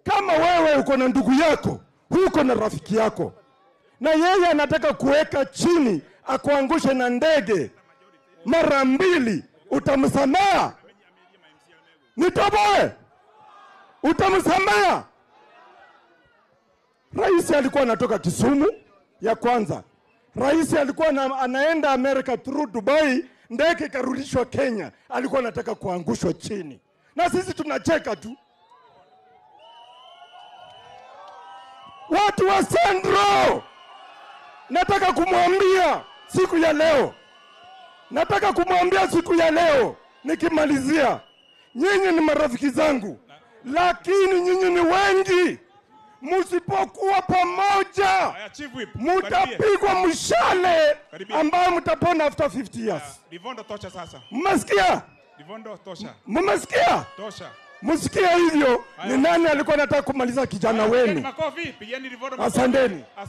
kama wewe uko na ndugu yako, huko na rafiki yako, na yeye anataka kuweka chini akuangushe na ndege mara mbili, utamsameha? Nitoboe, utamsameha? Rais alikuwa anatoka Kisumu ya kwanza. Rais alikuwa na, anaenda America through Dubai, ndege ikarudishwa Kenya, alikuwa anataka kuangushwa chini, na sisi tunacheka tu. Watu wa Sendro, nataka kumwambia siku ya leo, nataka kumwambia siku ya leo nikimalizia, nyinyi ni marafiki zangu, lakini nyinyi ni wengi. Msipokuwa pamoja, Haya, Chief Whip. Karibia. mutapigwa mshale Karibia. ambayo mtapona after 50 years. Livondo tosha sasa. Mmesikia? Livondo tosha. Mmesikia? Tosha. Msikia hivyo? Ni Haya. nani alikuwa anataka kumaliza kijana Haya, pigeni wenu? Makofi, pigeni Livondo makofi. Asanteni.